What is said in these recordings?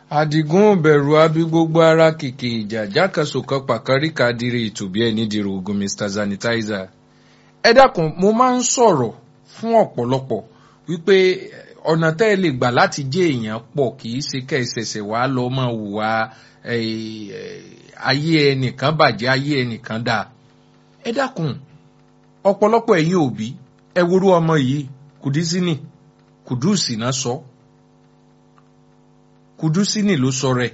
àdìgún bẹ̀rù abí gbogbo ara kìkì ìjà jákàsókàn pàkárí kadiri ìtòbí ẹni dìrò ogun mr sanitizer. ẹ dákun mo máa ń sọ̀rọ̀ fún ọ̀pọ̀lọpọ̀ wípé ọ̀nà tẹ́ ẹ lè gbà láti jẹ́ èèyàn pọ̀ kì í ṣe kẹ́ẹ̀ṣẹ̀ṣẹ̀ wá lọ máa hùwà ayé ẹnìkan bàjẹ́ ayé ẹnìkan dáa. ẹ dákun ọ̀pọ̀lọpọ̀ ẹ̀yin òbí ẹ worú ọmọ yìí kùdísínì kùdùsì náà sọ kùdùsínì ló sọ rẹ̀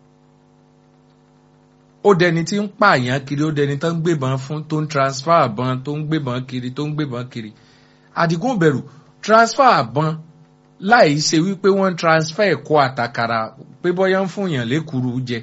ó dẹni tí ń pààyàn kiri ó dẹni tó ń gbébọn fún tó ń transfer àbọn tó ń gbébọn kiri tó ń gbébọn kiri àdìgún bẹ̀rù transfer àbọn láì ṣe wípé wọ́n transfer ẹ̀kọ́ àtàkàrà pé bọ́yá ń fún yàn lékuru jẹ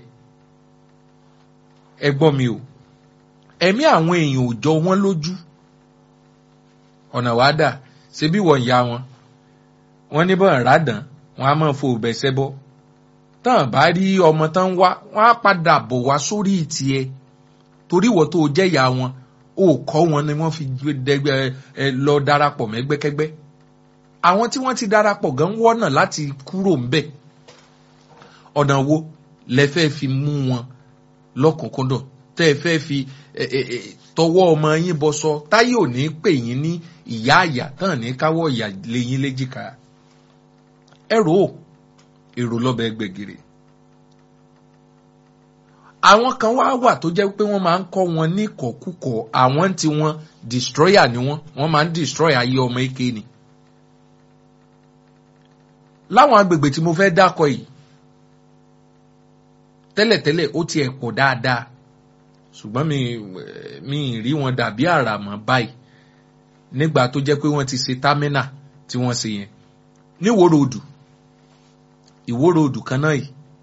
ẹ gbọ́ mi o ẹ̀mí àwọn èèyàn ò jọ wọ́n lójú ọ̀nà wàá dà ṣe bí wọ́n ya wọn wọ́n ní bọ́n ràdàn wọ́n á máa fo bẹ̀sẹ̀ bọ́ tán bá rí ọmọ tán wá wọ́n á padà bọ̀ wá sórí ìtìẹ torí ìwọ tó jẹ́ ìyá wọn ó kọ́ wọn ni wọ́n fi dẹgbẹ́ ẹ lọ darapọ̀ mẹ́gbẹ́kẹ́gbẹ́ àwọn tí wọ́n ti darapọ̀ gan wọ́nà láti kúrò ńbẹ̀ ọ̀nà wo lẹ fẹ́ fi mú wọn lọ́kùnkúndùn tẹ́ ẹ fẹ́ fi tọwọ́ ọmọ yín bọ sọ táyé ò ní pè yín ní ìyá àyà tán ní káwọ́ ìyà lẹ́yìn léjìká ẹrù ò èrò lọ́bẹ̀ gbẹ̀gìrì. àwọn kan wá wà tó jẹ́ pé wọ́n máa ń kọ́ wọn ní kọ̀kúkọ̀ àwọn tí wọ́n destroyer ni wọ́n wọ́n máa ń destroy ayé ọmọ eke ni. láwọn agbègbè tí mo fẹ́ dákọ̀ yìí tẹ́lẹ̀tẹ́lẹ̀ ó tiẹ̀ pọ̀ dáadáa ṣùgbọ́n mi mi rí wọn dàbí àràmọ́ báyìí nígbà tó jẹ́ pé wọ́n ti ṣe támínà tí wọ́n ṣe yẹn níwòrò odù ìwòrò odù kan náà yìí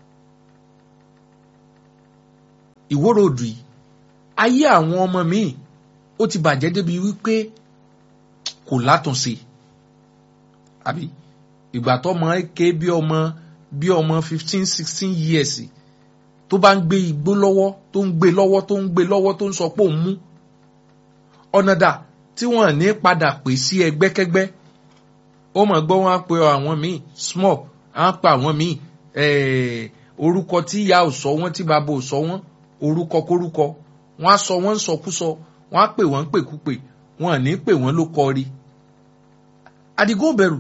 ìwòrò odù yìí ayé àwọn ọmọ míì ó ti bàjẹ́ débi wípé kò látúnṣe àbí ìgbà tó ọmọ ké bí ọmọ bí ọmọ fifteen sixteen years tó bá ń gbé igbó lọ́wọ́ tó ń gbé lọ́wọ́ tó ń gbé lọ́wọ́ tó ń sọ pé òun mú ọ̀nà dà tí wọ́n ní padà pè sí ẹgbẹ́kẹ́gbẹ́ ó mọ̀ gbọ́ wọn á pe àwọn míì small á pa àwọn míì orúkọ tí ìyá ò sọ wọ́n tí bàbá ò sọ wọ́n orúkọ kórúkọ wọ́n á sọ wọ́n ń sọkúsọ wọ́n á pè wọ́n ń pèkúpè wọ́n à ní pè wọ́n ló kọ rí àdìgún bẹ̀rù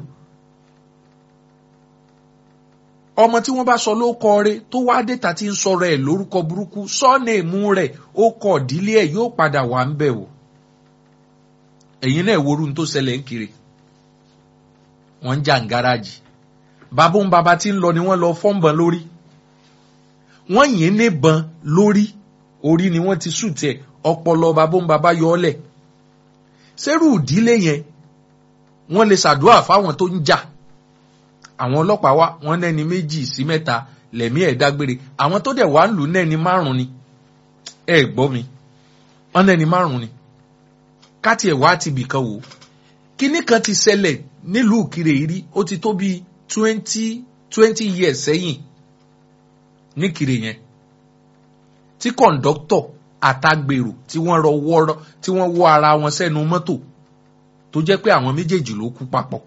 ọmọ tí wọ́n bá sọ ló kọ rẹ tó wá déta tí ń sọ̀rọ̀ ẹ̀ lórúkọ burúkú sọ́ọ̀nẹ̀mú rẹ̀ ó kọ̀ dílé ẹ̀ yóò padà wà ń bẹ̀ wò ẹ̀yin náà worú tó ṣẹlẹ̀ ń kiri wọ́n ń jà ń gáràjì bàbá ń bàbá tí ń lọ ni wọ́n lọ fọ́nbọ̀n lórí wọ́n yìn níbọn lórí orí ni wọ́n ti sùn tiẹ̀ ọpọlọ bàbá ń bàbá yọ ọ́ lẹ̀ sẹ́rù ìdílé yẹn wọ́n lè ṣàdúrà fáwọn tó ń jà àwọn ọlọ́pàá wá wọ́n nẹ́ni méjì sí mẹ́ta lẹ̀mí ẹ̀ dágbére àwọn tó dẹ̀ wá ń lù nẹ́ni márùn ni ẹ gbọ́ mi wọ́n nẹ́ni márùn ni káti ẹ̀ wá ti bìkan wò kíní kan ti ṣẹlẹ̀ nílùú Ìkirè rí ó ti tó bíi twenty twenty years sẹ́yìn níkirè yẹn tí kọ̀ǹdọ́tọ̀ àtàgbèrò tí wọ́n rọ wọ́rọ́ tí wọ́n wọ́ ara wọn sẹ́nu mọ́tò tó jẹ́ pé àwọn méjèèjì ló kú papọ̀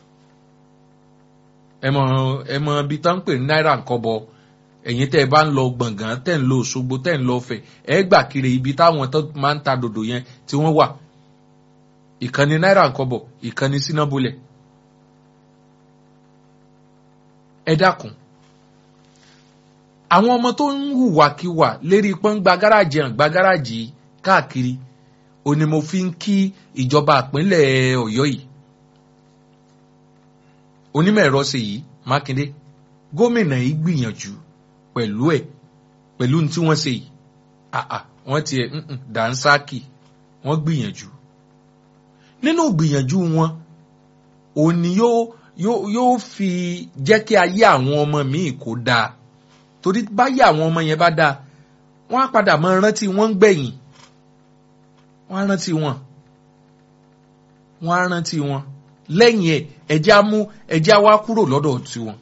ẹ mọ ẹ mọ ibi tá ń pè ní náírà nkọbọ ẹ̀yin tẹ́ ẹ bá ń lọ gbọ̀ngàn tẹ́ ń lọ Òṣogbo tẹ́ ń lọ Ọ̀fẹ́ ẹ gbà kiri ibi táwọn tó máa ń ta dòdò yẹn tí wọ́n wà ìkànnì náírà nkọbọ ìkànnì sínàbulẹ̀ ẹ dákun àwọn ọmọ tó ń hùwàkiwà lérí pọ́n gba gáràjì hàn gba gáràjì káàkiri òní mo fi ń kí ìjọba ìpínlẹ̀ Ọ̀yọ́ yìí onímọ̀ ẹ̀rọ ṣe yìí Mákindé gómìnà yìí gbìyànjú pẹ̀lú ẹ̀ pẹ̀lú tí wọ́n ṣe yìí àà wọ́n ti ẹ̀ dànsákì wọ́n gbìyànjú nínú gbìyànjú wọn òní yóò yóò yóò fi jẹ́ kí ayé àwọn ọmọ míì kó dáa torí báyé àwọn ọmọ yẹn bá dáa wọ́n á padà máa rántí wọ́n ń gbẹ̀yìn wọ́n á rántí wọn wọ́n á rántí wọn lẹ́yìn ẹ̀ ẹ̀já mú ẹ̀já wá kúrò lọ́dọ̀ tiwọn.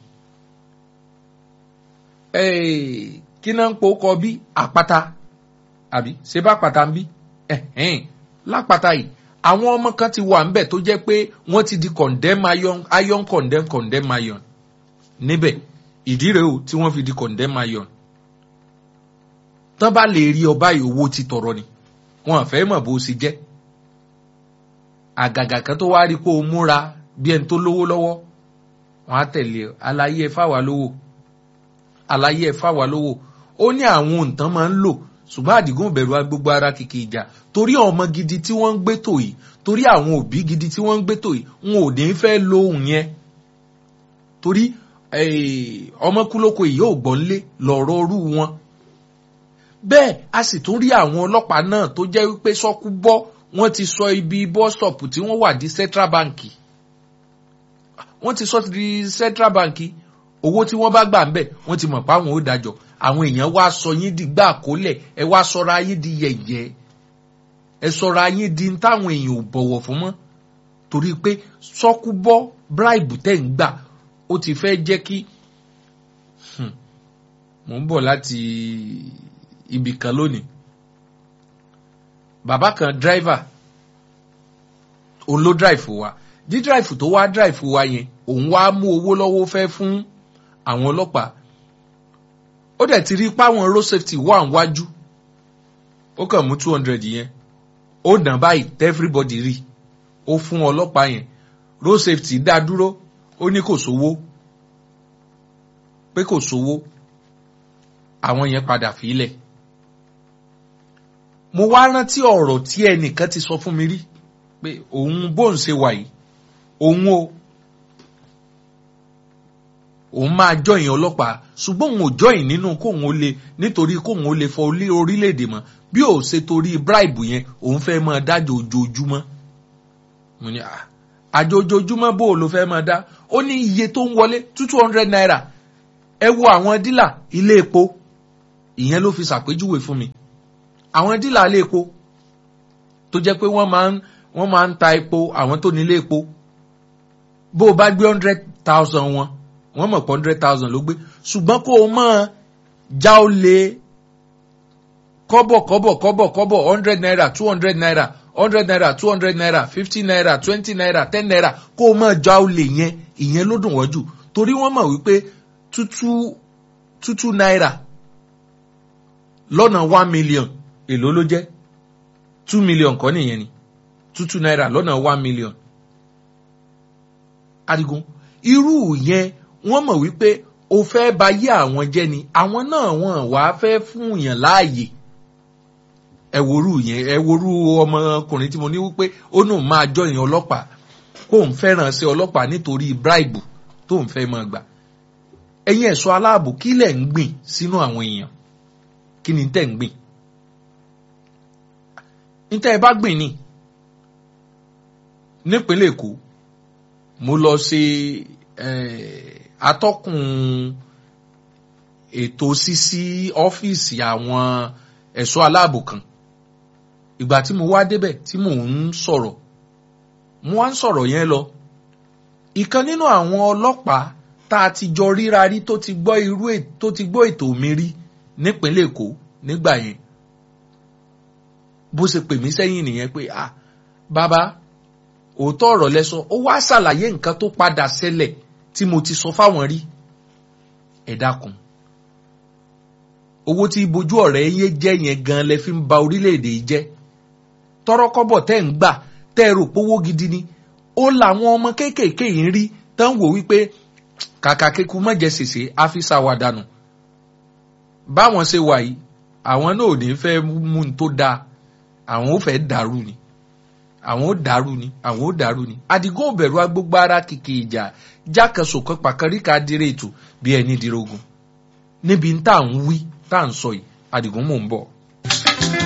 kí náà ń po kọ bí àpáta àbí ṣé bá pàtà ń bí lápáta yìí àwọn ọmọ kan ti wà ńbẹ̀ tó jẹ́ pé wọ́n ti di condemn iron iron condemn condemn iron níbẹ̀ ìdí rèé o tí wọ́n fi di condemn iron tán bá lè rí ọba yìí owó ti tọrọ ni wọn fẹ́ mọ̀ bó ṣe jẹ́ àgàgà kan tó wá rí kó o múra bí ẹni tó lówó lọ́wọ́ wọn á tẹ̀lé aláyé ẹ fáwa lówó aláyé ẹ fáwa lówó ó ní àwọn òǹtàn máa ń lò ṣùgbọ́n àdìgún bẹ̀rù agbègbè ara kìkì ìjà torí ọmọ gidi tí wọ́n ń gbé tò yìí torí àwọn òbí gidi tí wọ́n ń gbé tò yìí wọn ò ní fẹ́ lo ohun yẹn torí ọmọ kúlókò yìí yóò gbọ́n lé lọ́rọ̀ rú wọn. bẹ́ẹ̀ a sì tún rí àwọn ọlọ́pàá náà tó jẹ́ wípé sọ́kú bọ́ wọ́n ti sọ ibi bọ́sọ̀pù tí wọ́n wà di central bank wọ́n ti sọ di central bank owó tí wọ́n bá gbà ń bẹ̀ wọ́n ti mọ̀ pé àwọn ò dájọ́ àwọn èèyàn wá sọ yín di gbà kólẹ̀ ẹ wá sọra yín di yẹ̀yẹ́ ẹ sọra yín di ń táwọn èèyàn ò bọ̀wọ̀ fún mọ́ torí pé sọ́kú bọ́ bribe tẹ̀ ń gbà ó ti fẹ́ jẹ́ kí mò ń bọ̀ láti ibì kan lónìí bàbá kan driver òun ló drive wa dí drive tó wá drive wa yẹn òun wá mú owó lọ́wọ́ fẹ́ fún àwọn ọlọ́pàá ó dẹ̀ ti rí páwọn road safety wà níwájú ó kàn mú two hundred yẹn ó dàn báyìí everybody rí ó fún ọlọ́pàá yẹn road safety dá dúró ó ní kò sówó pé kò sówó àwọn yẹn padà fílẹ̀ mo wá rántí ọ̀rọ̀ tí ẹnìkan ti sọ fún mi rí pé òun bóun ṣe wà yìí òun o òun máa jọyìn ọlọ́pàá ṣùgbọ́n òun ò jọyìn nínú kóun ó lè nítorí kóun ó lè fọ orílẹ̀-èdè mọ́ bí ò ṣe torí bribe yẹn òun fẹ́ máa dájọ́ ojoojúmọ́ mo ní à àjọ ojoojúmọ́ bó o ló fẹ́ máa dá ó ní iye tó ń wọlé two two hundred naira ẹ wo àwọn dílà ilé epo ìyẹn ló fi ṣàpèjúwe fún mi àwọn dílà ilé epo tó jẹ́ pé wọ́n máa ń wọ́n máa ń ta epo àwọn tó nílé epo bó o bá gbé hundred thousand wọn wọ́n mọ̀ pé hundred thousand ló gbé ṣùgbọ́n kó o mọ̀ já o lè kọ́bọ̀ kọ́bọ̀ kọ́bọ̀ kọ́bọ̀ hundred naira two hundred naira hundred naira two hundred naira fifty naira twenty naira ten naira kó o mọ̀ já o lè yẹn ìyẹn ló dùn wọ́n jù torí wọ́n mọ̀ wípé tútú tútú náírà lọ́nà one million èló ló jẹ́ two million kọ́ nìyẹn ni tútú náírà lọ́nà one million. Adigun irú yẹn wọ́n mọ̀ wípé o fẹ́ ba yé àwọn jẹ́ ni àwọn náà wọ́n wá fẹ́ fún yàn láàyè ẹ worú yẹn ẹ worú ọmọkùnrin tí mo ní wípé ó nù máa jọ ìyẹn ọlọ́pàá kó ń fẹ́ràn sí ọlọ́pàá nítorí bíráìbù tó ń fẹ́ máa gbà ẹ̀yin ẹ̀ṣọ́ aláàbò kí lẹ̀ ń gbìn sínú àwọn èèyàn kí ni tẹ̀ ń gbìn níta ẹ bá gbìn ni nípínlẹ̀ Èkó mo lọ ṣe atọ́kùn ètò ṣíṣí ọ́fíìsì àwọn ẹ̀ṣọ́ aláàbò kan ìgbà tí mo wá débẹ̀ tí mò ń sọ̀rọ̀ mo wá ń sọ̀rọ̀ yẹn lọ ìkan nínú àwọn ọlọ́pàá tá a ti jọ ríra rí tó ti gbọ́ irú tó ti gbọ́ ètò mi rí nípínlẹ̀ Èkó nígbà yẹn bó ṣe pè mí sẹ́yìn nìyẹn pé ah bàbá òótọ́ ọ̀rọ̀ lẹ́sọ ó wá ṣàlàyé nǹkan tó padà ṣẹlẹ̀ tí mo ti sọ fáwọn rí ẹ dákun owó tí bojú ọ̀rẹ́ yé jẹ́ yẹn gan lẹ fi ń ba orílẹ̀-èdè yìí jẹ́ tọ́rọ́kọ́bọ̀ tẹ́ ń gbà tẹ́ ẹ rò pówó gidi ni ó làwọn ọmọ kéékèèké yìí ń rí tán wò wípé kàkà kéku mọ̀jẹ̀ ṣèṣe áfíṣà wà dànù báwọn ṣe wà yìí àwọn náà ò ní fẹ́ mú un tó dáa àwọn ò fẹ́ dàrú ni àwọn ò dàrú ni àwọn ò dàrú ni àdìgún òbẹ̀rù agbógbó ara kìkì ìjà jákèsòkan pàkàríkà dire ètò bí ẹni dirogun níbi tá à ń wí tá à ń sọ yìí àdìgún mò ń bọ̀.